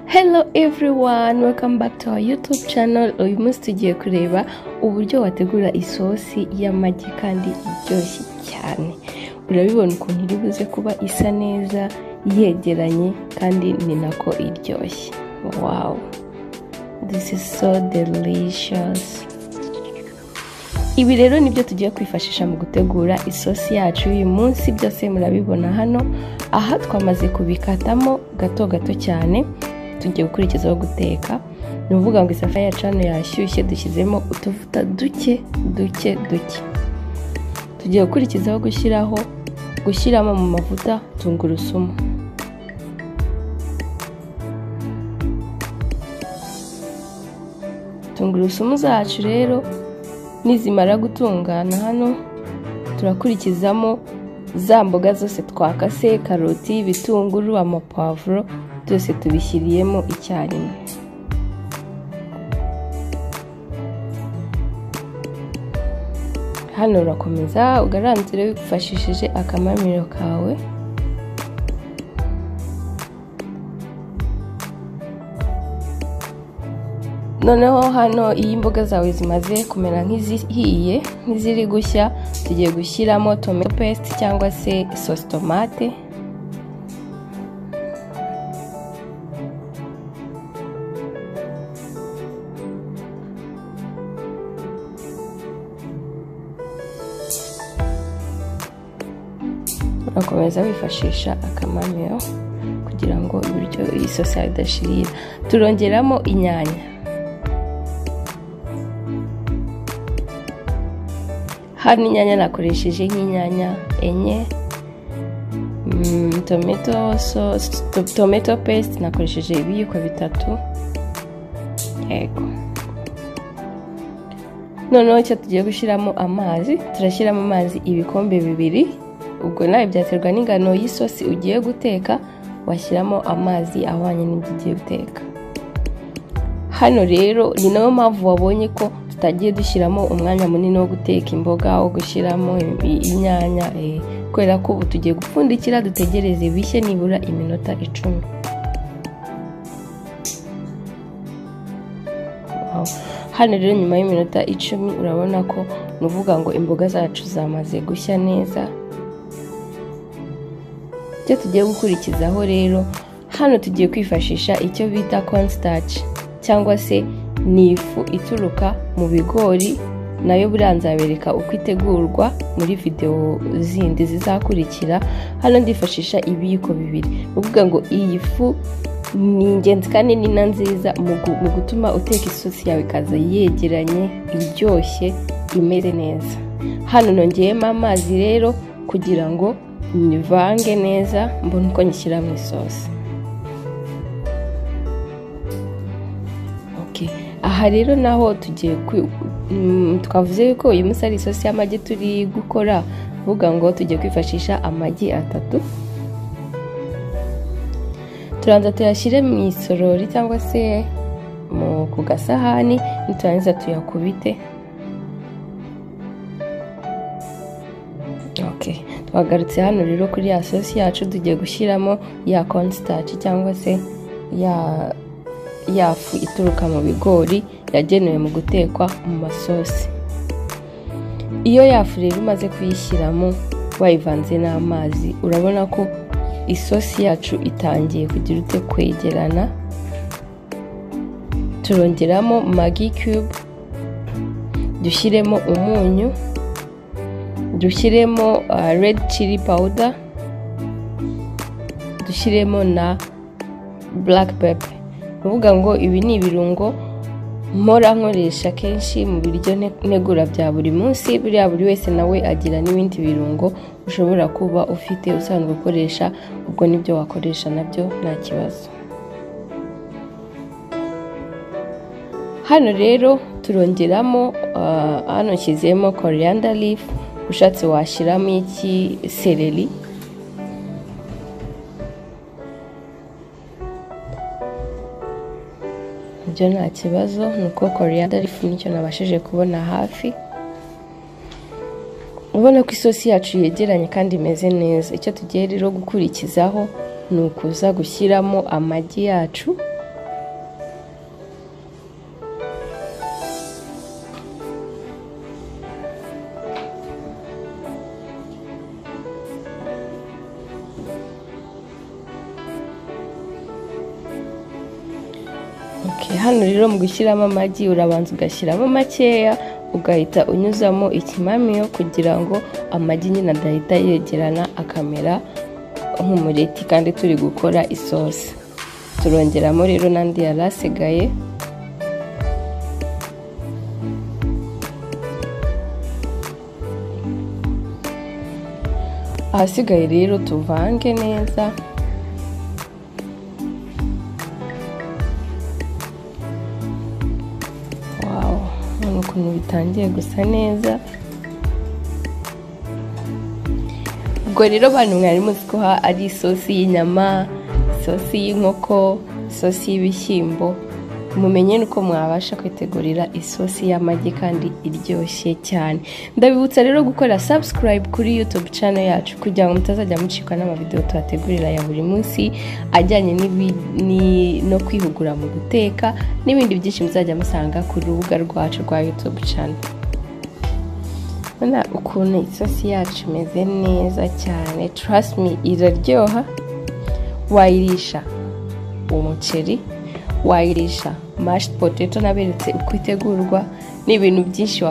hello everyone welcome back to our youtube channel uyu munsi tugiye kureba uburyo wategura isosi y'amagi kandi iryoshye cyane urabibona ukuntu iri buze kuba isa neza yegeranye kandi ni nako iryoshye wow this is so delicious ibi rero nibyo tugiye kwifashisha mu gutegura isosi yacu y'uyu munsi byose murabibona hano aha twamaze kubikatamo gato gato cyane tugiye gukurikizaho guteka ni ukuvuga ngo isafuriya yacu hano yashyushye dushyizemo utuvuta duke duke duke tugiye gukurikizaho gushyiraho gushyiramo mu mavuta tungurusumu tungurusumu zacu rero nizimara gutungana hano turakurikizamo za mboga zose twakase karoti ibitunguru amapavuro byose tubishyiriyemo icyarimwe hano urakomeza ugaranzire wifashishije akamamiro kawe noneho hano iyo imboga zawe zimaze kumera nk'izihiye nk'iziri gushya tugiye gushyiramo tomato paste cyangwa se sosi tomate urakomeza wifashisha akamamiyo kugira ngo ibiryo iyi sosi yawe idashirira turongeramo inyanya hano inyanya nakoresheje nk'inyanya enye tomato tomato paste nakoresheje ibiyiko bitatu yego noneho icyo tugiye gushyiramo amazi turashyiramo amazi ibikombe bibiri ubwo nawe byaterwa n'ingano y'isosi ugiye guteka washyiramo amazi ahwanye n'ibyo ugiye guteka hano rero ni nayo mpamvu wabonye ko tutagiye dushyiramo umwanya munini wo guteka imboga wo gushyiramo inyanya kubera ko ubu tugiye gupfundikira dutegereze bishye nibura iminota icumi hano rero nyuma y'iminota icumi urabona ko ni uvuga ngo imboga zacu zamaze gushya neza icyo tugiye gukurikizaho rero hano tugiye kwifashisha icyo bita cornstarch cyangwa se ni ifu ituruka mu bigori nayo buriya nzabereka uko itegurwa muri videwo zindi zizakurikira hano ndifashisha ibiyiko bibiri ni ukuvuga ngo iyi fu ni ingenzi kandi ni na nziza mu gutuma uteka isosi yawe ikaza yegeranye iryoshye imeze neza hano nongeyemo amazi rero kugira ngo nivange neza mbone uko nyishyira mu isosi aha rero naho tugiye twavuze yuko uyu munsi ari isosi y'amagi turi gukora uvuga ngo tugiye kwifashisha amagi atatu turanza tuyashyire mu isorori cyangwa se ku gasahani niturangiza tuyakubite twagarutse hano rero kuri ya sosi yacu tugiye gushyiramo ya cornstarch cyangwa se ya yafu ituruka mu bigori yagenewe mu gutekwa mu masosi iyo yafu rero umaze kuyishyiramo wayivanze n'amazi urabona ko isosi yacu itangiye kugira ute kwegerana turongeramo magi cube dushyiremo umunyu dushyiremo red chili powder dushyiremo na black pepper kuvuga ngo ibi ni ibirungo mpora nkoresha kenshi mu biryo ntegura bya buri munsi buriya buri wese nawe agira n'ibindi birungo ushobora kuba ufite usanzwe ukoresha ubwo nibyo wakoresha nabyo nta kibazo hano rero turongeramo hano nshyizemo coriander leaf ushatse washyiramo iki sereri ibyo nta kibazo ni uko coriander leaf nicyo nabashije kubona hafi ubona ko isosi yacu yegeranye kandi imeze neza icyo tugiye rero gukurikizaho ni ukuza gushyiramo amagi yacu hano rero mu gushyiramo amagi urabanza ugashyiramo makeya ugahita unyuzamo ikimamiyo kugira ngo amagi nyine adahita yegerana akamera nk'umureti kandi turi gukora isosi turongeramo rero n'andi yari asigaye ahasigaye rero tuvange neza ukuntu bitangiye gusa neza ubwo rero bantu mwari muzi ko ari isosi y'inyama isosi y'inkoko isosi y'ibishyimbo mumenye nuko mwabasha kwitegurira isosi y'amagi kandi iryoshye cyane ndabibutsa rero gukora subscribe kuri youtube channel yacu kugira ngo mutazajya mucikwa n'amavidewo tuhategurira ya buri munsi ajyanye no kwihugura mu guteka n'ibindi byinshi muzajya musanga ku rubuga rwacu rwa youtube channel urabona ukuntu isosi yacu imeze neza cyane trust me iraryoha wayirisha umuceri wayirisha mashed potato naberetse uko itegurwa ni ibintu byinshi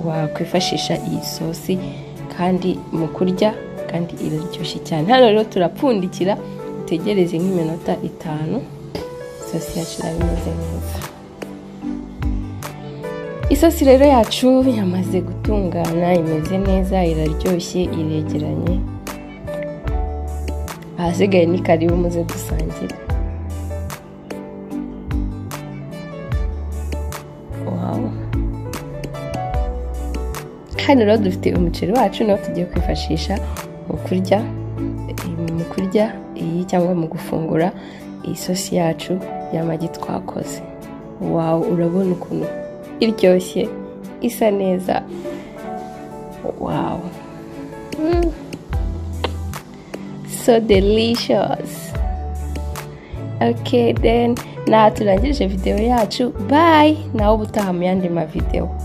wakwifashisha iyi sosi kandi mu kurya kandi iraryoshye cyane hano rero turapfundikira utegereze nk'iminota itanu isosi yacu iraba imeze neza isosi rero yacu yamaze gutungana imeze neza iraryoshye iregeranye ahasigaye ni karibu muze dusangire hano rero dufite umuceri wacu nawo tugiye kwifashisha mu kurya mu kurya iyi cyangwa mu gufungura iyi sosi yacu y'amagi twakoze wawu urabona ukuntu iryoshye isa neza wawu so delicious okay then naha turangirije videwo yacu bayi nawe ubutaha mu yandi mavidewo